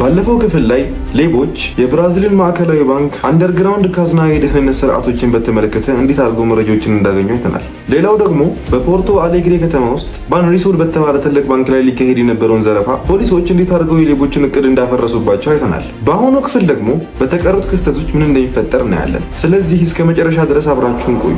ባለፈው ክፍል ላይ ሌቦች የብራዚልን ማዕከላዊ ባንክ አንደርግራውንድ ካዝና የደህንነት ስርዓቶችን በተመለከተ እንዴት አድርገው መረጃዎችን እንዳገኙ አይተናል። ሌላው ደግሞ በፖርቶ አሌግሬ ከተማ ውስጥ ባንሪሶል በተባለ ትልቅ ባንክ ላይ ሊካሄድ የነበረውን ዘረፋ ፖሊሶች እንዴት አድርገው የሌቦችን እቅድ እንዳፈረሱባቸው አይተናል። በአሁኑ ክፍል ደግሞ በተቀሩት ክስተቶች ምን እንደሚፈጠር እናያለን። ስለዚህ እስከ መጨረሻ ድረስ አብራችሁን ቆዩ።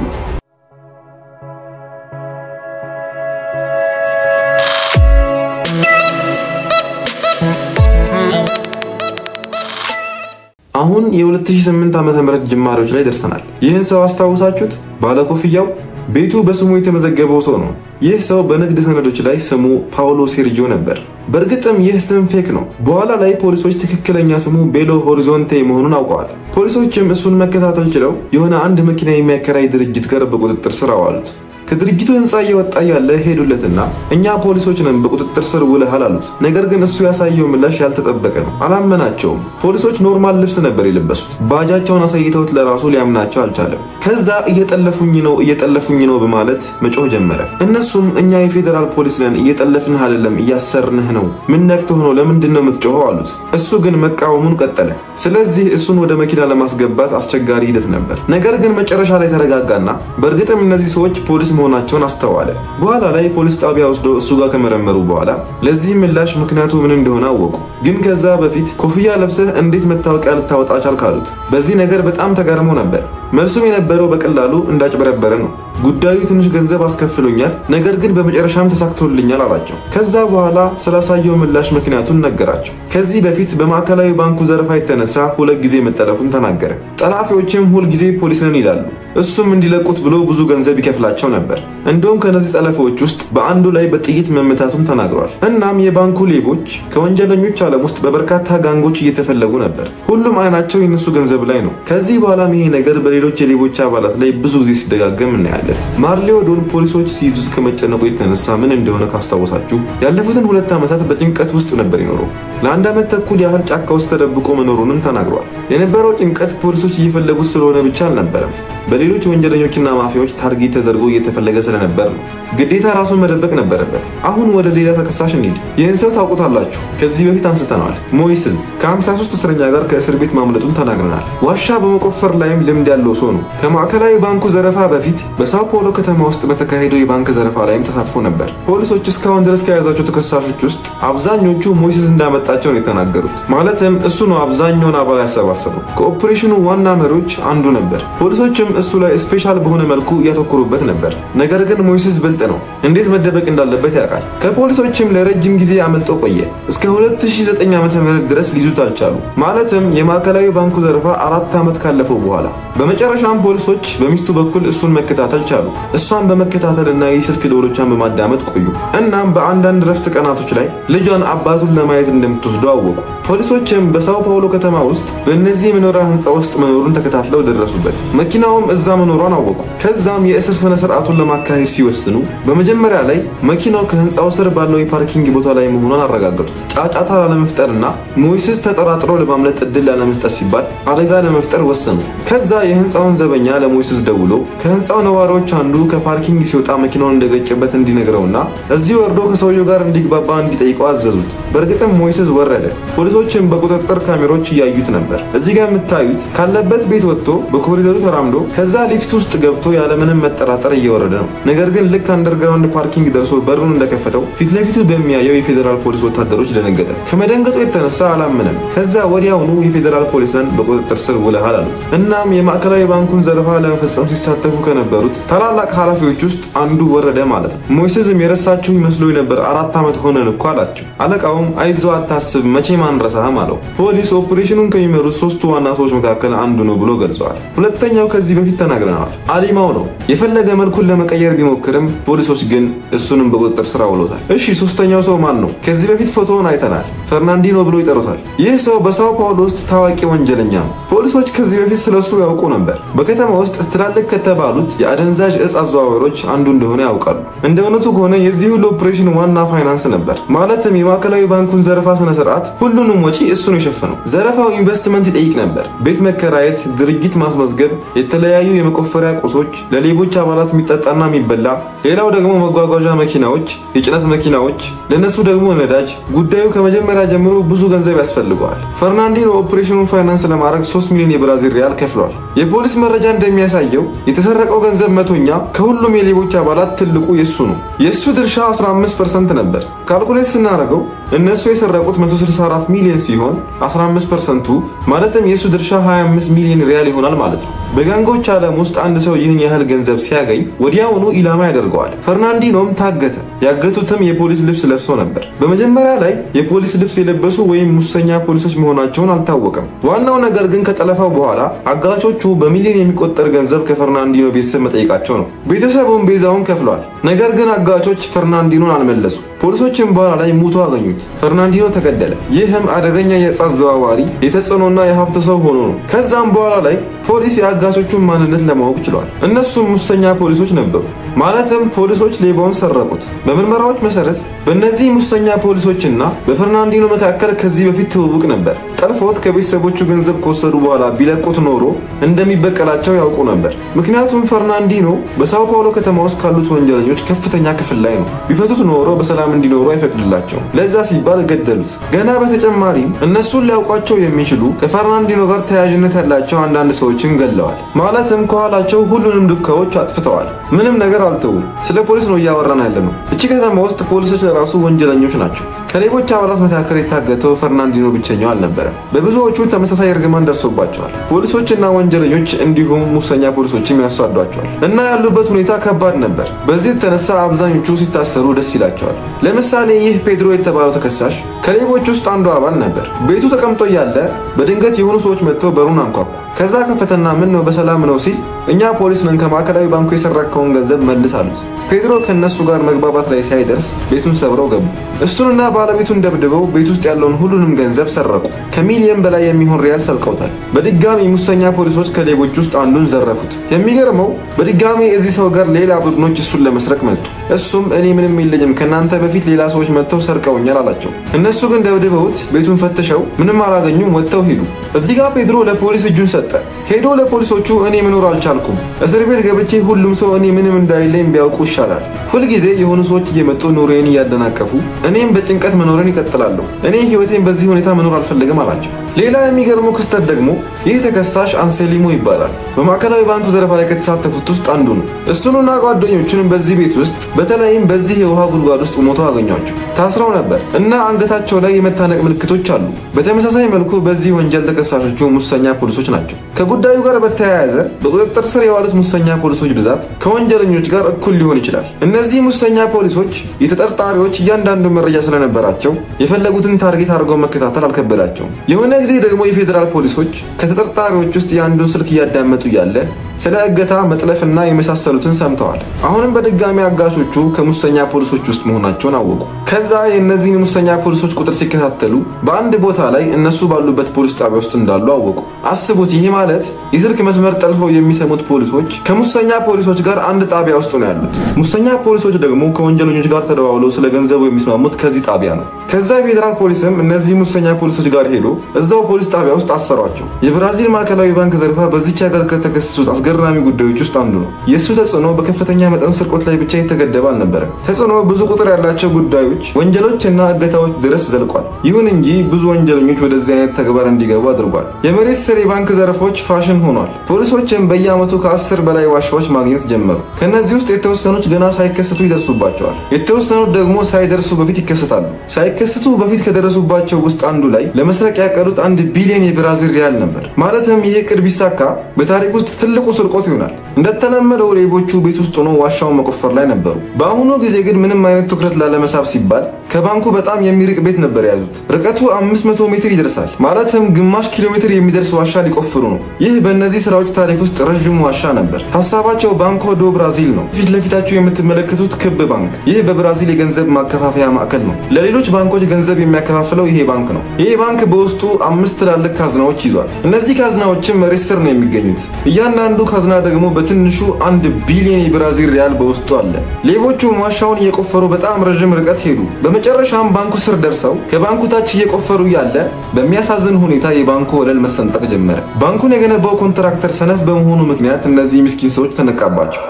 አሁን የ2008 ዓ.ም ጅማሬዎች ላይ ደርሰናል። ይህን ሰው አስታውሳችሁት? ባለኮፍያው ቤቱ በስሙ የተመዘገበው ሰው ነው። ይህ ሰው በንግድ ሰነዶች ላይ ስሙ ፓውሎ ሴርጂዮ ነበር። በእርግጥም ይህ ስም ፌክ ነው። በኋላ ላይ ፖሊሶች ትክክለኛ ስሙ ቤሎ ሆሪዞንቴ መሆኑን አውቀዋል። ፖሊሶችም እሱን መከታተል ችለው የሆነ አንድ መኪና የሚያከራይ ድርጅት ጋር በቁጥጥር ስር አዋሉት። ከድርጅቱ ህንፃ እየወጣ ያለ ሄዱለትና እኛ ፖሊሶች ነን በቁጥጥር ስር ውለሃል አሉት። ነገር ግን እሱ ያሳየው ምላሽ ያልተጠበቀ ነው። አላመናቸውም። ፖሊሶች ኖርማል ልብስ ነበር የለበሱት። ባጃቸውን አሳይተውት ለራሱ ሊያምናቸው አልቻለም። ከዛ እየጠለፉኝ ነው እየጠለፉኝ ነው በማለት መጮህ ጀመረ። እነሱም እኛ የፌዴራል ፖሊስ ነን፣ እየጠለፍንህ አይደለም እያሰርንህ ነው። ምን ነክቶህ ነው? ለምንድን ነው የምትጮኸው? አሉት። እሱ ግን መቃወሙን ቀጠለ። ስለዚህ እሱን ወደ መኪና ለማስገባት አስቸጋሪ ሂደት ነበር። ነገር ግን መጨረሻ ላይ ተረጋጋና በእርግጥም እነዚህ ሰዎች ፖሊስ መሆናቸውን አስተዋለ። በኋላ ላይ ፖሊስ ጣቢያ ወስደው እሱ ጋር ከመረመሩ በኋላ ለዚህ ምላሽ ምክንያቱ ምን እንደሆነ አወቁ። ግን ከዛ በፊት ኮፍያ ለብሰህ እንዴት መታወቂያ ልታወጣ ቻልክ አሉት። በዚህ ነገር በጣም ተገርሞ ነበር። መልሱም የነበረው በቀላሉ እንዳጭበረበረ ነው። ጉዳዩ ትንሽ ገንዘብ አስከፍሎኛል፣ ነገር ግን በመጨረሻም ተሳክቶልኛል አላቸው። ከዛ በኋላ ስላሳየው ምላሽ ምክንያቱን ነገራቸው። ከዚህ በፊት በማዕከላዊ ባንኩ ዘረፋ የተነሳ ሁለት ጊዜ መጠለፉን ተናገረ። ጠላፊዎችም ሁልጊዜ ፖሊስ ነን ይላሉ። እሱም እንዲለቁት ብሎ ብዙ ገንዘብ ይከፍላቸው ነበር። እንደውም ከነዚህ ጠለፊዎች ውስጥ በአንዱ ላይ በጥይት መመታቱን ተናግሯል። እናም የባንኩ ሌቦች ከወንጀለኞች ዓለም ውስጥ በበርካታ ጋንጎች እየተፈለጉ ነበር። ሁሉም አይናቸው የነሱ ገንዘብ ላይ ነው። ከዚህ በኋላም ይሄ ነገር በሌሎች የሌቦች አባላት ላይ ብዙ ጊዜ ሲደጋገም እናያለን። ማርሌዮ ዶን ፖሊሶች ሲይዙት ከመጨነቁ የተነሳ ምን እንደሆነ ካስታወሳችሁ ያለፉትን ሁለት ዓመታት በጭንቀት ውስጥ ነበር ይኖረው። ለአንድ ዓመት ተኩል ያህል ጫካ ውስጥ ተደብቆ መኖሩንም ተናግሯል። የነበረው ጭንቀት ፖሊሶች እየፈለጉት ስለሆነ ብቻ አልነበረም። በሌሎች ወንጀለኞችና ማፊያዎች ታርጌት ተደርጎ እየተፈለገ ስለነበር ነው። ግዴታ ራሱን መደበቅ ነበረበት። አሁን ወደ ሌላ ተከሳሽ እንሂድ። ይህን ሰው ታውቁታላችሁ። ከዚህ በፊት አንስተነዋል። ሞይስዝ ከ53 እስረኛ ጋር ከእስር ቤት ማምለጡን ተናግረናል። ዋሻ በመቆፈር ላይም ልምድ ያለው ሰው ነው። ከማዕከላዊ ባንኩ ዘረፋ በፊት በሳው paulo ከተማ ውስጥ በተካሄደው የባንክ ዘረፋ ላይም ተሳትፎ ነበር። ፖሊሶች እስካሁን ድረስ ከያዛቸው ተከሳሾች ውስጥ አብዛኞቹ ሞይስዝ እንዳመጣቸው ነው የተናገሩት። ማለትም እሱ ነው አብዛኛውን አባል ያሰባሰበው። ከኦፕሬሽኑ ዋና መሪዎች አንዱ ነበር። ፖሊሶችም እሱ ላይ ስፔሻል በሆነ መልኩ እያተኮሩበት ነበር። ነገር ግን ሞይስዝ ብልጥ ነው። እንዴት መደበቅ እንዳለበት ያውቃል። ከፖሊሶችም ለረጅም ጊዜ አመልጦ ቆየ። እስከ 2009 ዓ.ም ድረስ ሊይዙት አልቻሉ። ማለትም የማዕከላዊ ባንኩ ዘረፋ አራት ዓመት ካለፈው በኋላ በመጨረሻም ፖሊሶች በሚስቱ በኩል እሱን መከታተል ቻሉ። እሷን በመከታተልና የስልክ ደወሎቿን በማዳመጥ ቆዩ። እናም በአንዳንድ ረፍት ቀናቶች ላይ ልጇን አባቱን ለማየት እንደምትወስደው አወቁ። ፖሊሶችም በሳው ፓውሎ ከተማ ውስጥ በእነዚህ የመኖሪያ ህንፃ ውስጥ መኖሩን ተከታትለው ደረሱበት። መኪናውም እዛ መኖሯን አወቁ። ከዛም የእስር ስነ ስርዓቱን ለማካሄድ ሲወስኑ በመጀመሪያ ላይ መኪናው ከህንፃው ስር ባለው የፓርኪንግ ቦታ ላይ መሆኗን አረጋገጡ። ጫጫታ ላለመፍጠርና ሞይስስ ተጠራጥሮ ለማምለጥ እድል ላለመስጠት ሲባል አደጋ ለመፍጠር ወሰኑ። ከዛ የህንፃውን ዘበኛ ለሞይስስ ደውሎ ከህንፃው ነዋሪዎች አንዱ ከፓርኪንግ ሲወጣ መኪናውን እንደገጨበት እንዲነግረውና እዚህ ወርዶ ከሰውየው ጋር እንዲግባባ እንዲጠይቀው አዘዙት። በእርግጥም ሞይስስ ወረደ። ፖሊሶችም በቁጥጥር ካሜሮች እያዩት ነበር። እዚህ ጋር የምታዩት ካለበት ቤት ወጥቶ በኮሪደሩ ተራምዶ ከዛ ሊፍት ውስጥ ገብቶ ያለምንም መጠራጠር እየወረደ ነው። ነገር ግን ልክ አንደርግራውንድ ፓርኪንግ ደርሶ በሩን እንደከፈተው ፊት ለፊቱ በሚያየው የፌዴራል ፖሊስ ወታደሮች ደነገጠ። ከመደንገጡ የተነሳ አላመነም። ከዛ ወዲያውኑ የፌዴራል ፖሊስን በቁጥጥር ስር ውለሃል አሉት። እናም የማዕከላዊ ባንኩን ዘረፋ ለመፈጸም ሲሳተፉ ከነበሩት ታላላቅ ኃላፊዎች ውስጥ አንዱ ወረደ ማለት ነው። ሞይስዝም የረሳችሁ ይመስሎ ነበር፣ አራት ዓመት ሆነን እኮ አላቸው። አለቃውም አይዞ አታስብ፣ መቼም አንረሳህም አለው። ፖሊስ ኦፕሬሽኑን ከሚመሩት ሶስቱ ዋና ሰዎች መካከል አንዱ ነው ብሎ ገልጸዋል። ሁለተኛው ከዚህ በፊት ተናግረናል፣ አሊማው ነው። የፈለገ መልኩን ለመቀየር ቢሞክርም ፖሊሶች ግን እሱንም በቁጥጥር ስር አውሎታል። እሺ ሶስተኛው ሰው ማን ነው? ከዚህ በፊት ፎቶውን አይተናል። ፈርናንዲኖ ብሎ ይጠሩታል። ይህ ሰው በሳው ፓውሎ ውስጥ ታዋቂ ወንጀለኛ ነው። ፖሊሶች ከዚህ በፊት ስለሱ ያውቁ ነበር። በከተማ ውስጥ ትላልቅ ከተባሉት የአደንዛዥ እጽ አዘዋዋሪዎች አንዱ እንደሆነ ያውቃሉ። እንደ እውነቱ ከሆነ የዚህ ሁሉ ኦፕሬሽን ዋና ፋይናንስ ነበር። ማለትም የማዕከላዊ ባንኩን ዘረፋ ስነ ስርዓት ሁሉንም ወጪ እሱ ነው የሸፈነው። ዘረፋው ኢንቨስትመንት ይጠይቅ ነበር። ቤት መከራየት፣ ድርጅት ማስመዝገብ፣ የተለያዩ የመቆፈሪያ ቁሶች፣ ለሌቦች አባላት የሚጠጣና የሚበላ ሌላው ደግሞ መጓጓዣ መኪናዎች፣ የጭነት መኪናዎች፣ ለነሱ ደግሞ ነዳጅ። ጉዳዩ ከመጀመሪያ ጀምሮ ብዙ ገንዘብ ያስፈልገዋል። ፈርናንዲኖ ኦፕሬሽኑን ፋይናንስ ለማድረግ 3 ሚሊዮን የብራዚል ሪያል ከፍሏል። የፖሊስ መረጃ እንደሚያሳየው የተሰረቀው ገንዘብ መቶኛ ከሁሉም የሌቦች አባላት ትልቁ የሱ ነው። የእሱ ድርሻ 15 ፐርሰንት ነበር። ካልኩሌት ስናደርገው እነሱ የሰረቁት 164 ሚሊዮን ሲሆን 15 ፐርሰንቱ ማለትም የእሱ ድርሻ 25 ሚሊዮን ሪያል ይሆናል ማለት ነው። በጋንጎች ዓለም ውስጥ አንድ ሰው ይህን ያህል ገንዘብ ሲያገኝ ወዲያውኑ ኢላማ ያደርገዋል። ፈርናንዲኖም ታገተ። ያገቱትም የፖሊስ ልብስ ለብሶ ነበር። በመጀመሪያ ላይ የፖሊስ ልብስ የለበሱ ወይም ሙሰኛ ፖሊሶች መሆናቸውን አልታወቀም። ዋናው ነገር ግን ከጠለፋው በኋላ አጋቾቹ በሚሊዮን የሚቆጠር ገንዘብ ከፈርናንዲኖ ቤተሰብ መጠየቃቸው ነው። ቤተሰቡም ቤዛውን ከፍሏል። ነገር ግን አጋቾች ፈርናንዲኖን አልመለሱ። ፖሊሶችም በኋላ ላይ ሙቶ አገኙት። ፈርናንዲኖ ተገደለ። ይህም አደገኛ የዕፅ አዘዋዋሪ የተጽዕኖና የሀብት ሰው ሆኖ ነው። ከዛም በኋላ ላይ ፖሊስ የአጋቾቹን ማንነት ለማወቅ ችሏል። እነሱም ሙሰኛ ፖሊሶች ነበሩ። ማለትም ፖሊሶች ሌባውን ሰረቁት። በምርመራዎች መሰረት በእነዚህ ሙሰኛ ፖሊሶችና በፈርናንዲኖ መካከል ከዚህ በፊት ትውውቅ ነበር። ጠልፎት ከቤተሰቦቹ ገንዘብ ከወሰዱ በኋላ ቢለቁት ኖሮ እንደሚበቀላቸው ያውቁ ነበር። ምክንያቱም ፈርናንዲኖ በሳው ፓውሎ ከተማ ውስጥ ካሉት ወንጀለኞች ከፍተኛ ክፍል ላይ ነው። ቢፈቱት ኖሮ በሰላም እንዲኖሩ አይፈቅድላቸውም። ለዛ ሲባል ገደሉት። ገና በተጨማሪም እነሱን ሊያውቋቸው የሚችሉ ከፈርናንዲኖ ጋር ተያያዥነት ያላቸው አንዳንድ ሰዎችን ገለዋል። ማለትም ከኋላቸው ሁሉንም ዱካዎች አጥፍተዋል። ምንም ነገር አልተውም። ስለ ፖሊስ ነው እያወራን ያለ ነው። እቺ ከተማ ውስጥ ፖሊሶች ለራሱ ወንጀለኞች ናቸው። ከሌቦች አባላት መካከል የታገተው ፈርናንዲኖ ብቸኛው አልነበረም። በብዙዎቹ ተመሳሳይ እርግማን ደርሶባቸዋል። ፖሊሶችና ወንጀለኞች እንዲሁም ሙሰኛ ፖሊሶችም ያሷዷቸዋል እና ያሉበት ሁኔታ ከባድ ነበር። በዚህ የተነሳ አብዛኞቹ ሲታሰሩ ደስ ይላቸዋል። ለምሳሌ ይህ ፔድሮ የተባለው ተከሳሽ ከሌቦች ውስጥ አንዱ አባል ነበር። ቤቱ ተቀምጦ እያለ በድንገት የሆኑ ሰዎች መጥተው በሩን አንኳኩ። ከዛ ከፈተና ምን ነው በሰላም ነው ሲል እኛ ፖሊስ ነን ከማዕከላዊ ባንኩ የሰረከውን ገንዘብ መልስ አሉት። ፔድሮ ከእነሱ ጋር መግባባት ላይ ሳይደርስ ቤቱን ሰብረው ገቡ። እሱንና ባለቤቱን ደብድበው ቤት ውስጥ ያለውን ሁሉንም ገንዘብ ሰረቁ። ከሚሊየን በላይ የሚሆን ሪያል ሰልቀውታል። በድጋሚ ሙሰኛ ፖሊሶች ከሌቦች ውስጥ አንዱን ዘረፉት። የሚገርመው በድጋሚ እዚህ ሰው ጋር ሌላ ቡድኖች እሱን ለመስረቅ መጡ። እሱም እኔ ምንም የለኝም ከእናንተ በፊት ሌላ ሰዎች መጥተው ሰርቀውኛል አላቸው። እነሱ ግን ደብድበውት ቤቱን ፈትሸው ምንም አላገኙም፣ ወጥተው ሄዱ። እዚህ ጋር ፔድሮ ለፖሊስ እጁን ሰጠ። ሄዶ ለፖሊሶቹ እኔ መኖር አልቻልኩም፣ እስር ቤት ገብቼ ሁሉም ሰው እኔ ምንም እንዳይለኝ ቢያውቁ ይሻላል። ሁልጊዜ የሆኑ ሰዎች እየመጡ ኑሮዬን እያደናቀፉ እኔም በጭንቀት መኖርን ይቀጥላለሁ። እኔ ህይወቴን በዚህ ሁኔታ መኖር አልፈልግም አላቸው። ሌላ የሚገርመው ክስተት ደግሞ ይህ ተከሳሽ አንሴሊሞ ይባላል። በማዕከላዊ ባንኩ ዘረፋ ላይ ከተሳተፉት ውስጥ አንዱ ነው። እሱንና ጓደኞቹንም በዚህ ቤት ውስጥ በተለይም በዚህ የውሃ ጉድጓድ ውስጥ ሞተው አገኟቸው። ታስረው ነበር እና አንገታቸው ላይ የመታነቅ ምልክቶች አሉ። በተመሳሳይ መልኩ በዚህ ወንጀል ተከሳሾቹ ሙሰኛ ፖሊሶች ናቸው። ከጉዳዩ ጋር በተያያዘ በቁጥጥር ስር የዋሉት ሙሰኛ ፖሊሶች ብዛት ከወንጀለኞች ጋር እኩል ሊሆን ይችላል። እነዚህ ሙሰኛ ፖሊሶች የተጠርጣሪዎች እያንዳንዱ መረጃ ስለነበራቸው የፈለጉትን ታርጌት አድርገው መከታተል አልከበዳቸውም። የሆነ ጊዜ ደግሞ የፌዴራል ፖሊሶች ከተጠርጣሪዎች ውስጥ የአንዱን ስልክ እያዳመጡ ያለ ስለ እገታ መጥለፍና የመሳሰሉትን ሰምተዋል። አሁንም በድጋሚ አጋቾቹ ከሙሰኛ ፖሊሶች ውስጥ መሆናቸውን አወቁ። ከዛ የእነዚህን ሙሰኛ ፖሊሶች ቁጥር ሲከታተሉ በአንድ ቦታ ላይ እነሱ ባሉበት ፖሊስ ጣቢያ ውስጥ እንዳሉ አወቁ። አስቡት፣ ይህ ማለት የስልክ መስመር ጠልፈው የሚሰሙት ፖሊሶች ከሙሰኛ ፖሊሶች ጋር አንድ ጣቢያ ውስጥ ነው ያሉት። ሙሰኛ ፖሊሶች ደግሞ ከወንጀለኞች ጋር ተደዋውለው ስለ ገንዘቡ የሚስማሙት ከዚህ ጣቢያ ነው። ከዛ የፌዴራል ፖሊስም እነዚህ ሙሰኛ ፖሊሶች ጋር ሄዶ እዛው ፖሊስ ጣቢያ ውስጥ አሰሯቸው። የብራዚል ማዕከላዊ ባንክ ዘረፋ በዚች ሀገር ከተከሰሱት አስገራሚ ጉዳዮች ውስጥ አንዱ ነው። የእሱ ተጽዕኖ በከፍተኛ መጠን ስርቆት ላይ ብቻ የተገደበ አልነበረም። ተጽዕኖ ብዙ ቁጥር ያላቸው ጉዳዮች፣ ወንጀሎች እና እገታዎች ድረስ ዘልቋል። ይሁን እንጂ ብዙ ወንጀለኞች ወደዚህ አይነት ተግባር እንዲገቡ አድርጓል። የመሬት ስር የባንክ ዘረፎች ፋሽን ሆኗል። ፖሊሶችም በየዓመቱ ከአስር በላይ ዋሻዎች ማግኘት ጀመሩ። ከእነዚህ ውስጥ የተወሰኑት ገና ሳይከሰቱ ይደርሱባቸዋል። የተወሰኑት ደግሞ ሳይደርሱ በፊት ይከሰታሉ። ሳይከሰቱ በፊት ከደረሱባቸው ውስጥ አንዱ ላይ ለመስረቅ ያቀዱት አንድ ቢሊዮን የብራዚል ሪያል ነበር። ማለትም ይህ እቅድ ቢሳካ በታሪክ ውስጥ ትልቁ ስርቆት ይሆናል። እንደተለመደው ሌቦቹ ቤት ውስጥ ሆኖ ዋሻውን መቆፈር ላይ ነበሩ። በአሁኑ ጊዜ ግን ምንም አይነት ትኩረት ላለመሳብ ሲባል ከባንኩ በጣም የሚርቅ ቤት ነበር የያዙት። ርቀቱ 500 ሜትር ይደርሳል። ማለትም ግማሽ ኪሎ ሜትር የሚደርስ ዋሻ ሊቆፍሩ ነው። ይህ በእነዚህ ስራዎች ታሪክ ውስጥ ረዥሙ ዋሻ ነበር። ሀሳባቸው ባንኮ ዶ ብራዚል ነው። ፊት ለፊታችሁ የምትመለከቱት ክብ ባንክ፣ ይህ በብራዚል የገንዘብ ማከፋፈያ ማዕከል ነው። ለሌሎች ባንኮች ገንዘብ የሚያከፋፍለው ይሄ ባንክ ነው። ይሄ ባንክ በውስጡ አምስት ትላልቅ ካዝናዎች ይዟል። እነዚህ ካዝናዎችም መሬት ስር ነው የሚገኙት። እያንዳንዱ ካዝና ደግሞ በትንሹ አንድ ቢሊዮን የብራዚል ሪያል በውስጡ አለ። ሌቦቹ ዋሻውን እየቆፈሩ በጣም ረዥም ርቀት ሄዱ። በመጨረሻም ባንኩ ስር ደርሰው ከባንኩ ታች እየቆፈሩ ያለ በሚያሳዝን ሁኔታ የባንኩ ወለል መሰንጠቅ ጀመረ። ባንኩን የገነባው ኮንትራክተር ሰነፍ በመሆኑ ምክንያት እነዚህ ምስኪን ሰዎች ተነቃባቸው።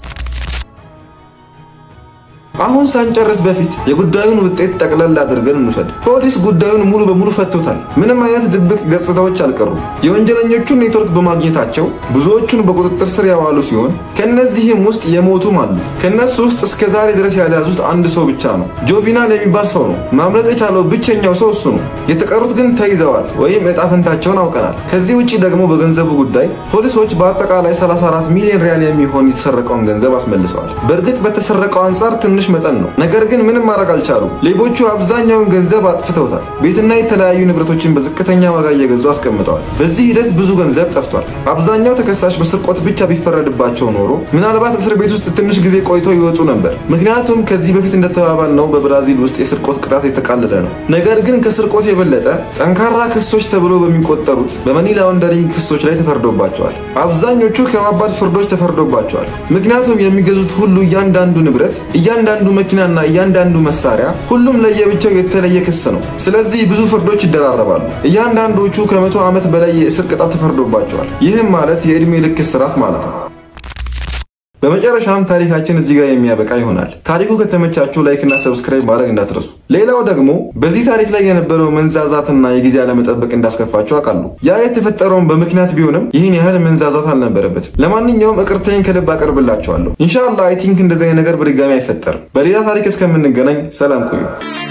አሁን ሳንጨርስ በፊት የጉዳዩን ውጤት ጠቅለል አድርገን እንውሰድ። ፖሊስ ጉዳዩን ሙሉ በሙሉ ፈቶታል። ምንም አይነት ድብቅ ገጽታዎች አልቀሩም። የወንጀለኞቹን ኔትወርክ በማግኘታቸው ብዙዎቹን በቁጥጥር ስር ያዋሉ ሲሆን ከነዚህም ውስጥ የሞቱም አሉ። ከነሱ ውስጥ እስከ ዛሬ ድረስ ያልያዙት አንድ ሰው ብቻ ነው። ጆቪናል የሚባል ሰው ነው። ማምለጥ የቻለው ብቸኛው ሰው እሱ ነው። የተቀሩት ግን ተይዘዋል ወይም እጣ ፈንታቸውን አውቀናል። ከዚህ ውጭ ደግሞ በገንዘቡ ጉዳይ ፖሊሶች በአጠቃላይ 34 ሚሊዮን ሪያል የሚሆን የተሰረቀውን ገንዘብ አስመልሰዋል። በእርግጥ በተሰረቀው አንጻር ትንሽ መጠን ነው። ነገር ግን ምንም ማድረግ አልቻሉም። ሌቦቹ አብዛኛውን ገንዘብ አጥፍተውታል። ቤትና የተለያዩ ንብረቶችን በዝቅተኛ ዋጋ እየገዙ አስቀምጠዋል። በዚህ ሂደት ብዙ ገንዘብ ጠፍቷል። አብዛኛው ተከሳሽ በስርቆት ብቻ ቢፈረድባቸው ኖሮ ምናልባት እስር ቤት ውስጥ ትንሽ ጊዜ ቆይቶ ይወጡ ነበር። ምክንያቱም ከዚህ በፊት እንደተባባል ነው በብራዚል ውስጥ የስርቆት ቅጣት የተቃለለ ነው። ነገር ግን ከስርቆት የበለጠ ጠንካራ ክሶች ተብሎ በሚቆጠሩት በመኒ ላውንደሪንግ ክሶች ላይ ተፈርዶባቸዋል። አብዛኞቹ ከባባድ ፍርዶች ተፈርዶባቸዋል። ምክንያቱም የሚገዙት ሁሉ እያንዳንዱ ንብረት እያንዳንዱ መኪናና እያንዳንዱ መሳሪያ ሁሉም ለየብቻው የተለየ ክስ ነው። ስለዚህ ብዙ ፍርዶች ይደራረባሉ። እያንዳንዶቹ ከመቶ ዓመት በላይ የእስር ቅጣት ተፈርዶባቸዋል። ይህም ማለት የዕድሜ ልክ እስራት ማለት ነው። በመጨረሻም ታሪካችን እዚህ ጋር የሚያበቃ ይሆናል። ታሪኩ ከተመቻችሁ ላይክ እና ሰብስክራይብ ማድረግ እንዳትረሱ። ሌላው ደግሞ በዚህ ታሪክ ላይ የነበረው መንዛዛትና የጊዜ አለመጠበቅ እንዳስከፋችሁ አውቃለሁ። ያ የተፈጠረውን በምክንያት ቢሆንም ይህን ያህል መንዛዛት አልነበረበትም። ለማንኛውም ይቅርታዬን ከልብ አቀርብላችኋለሁ። ኢንሻአላህ አይ ቲንክ እንደዚህ አይነት ነገር በድጋሚ አይፈጠርም። በሌላ ታሪክ እስከምንገናኝ ሰላም ቆዩ።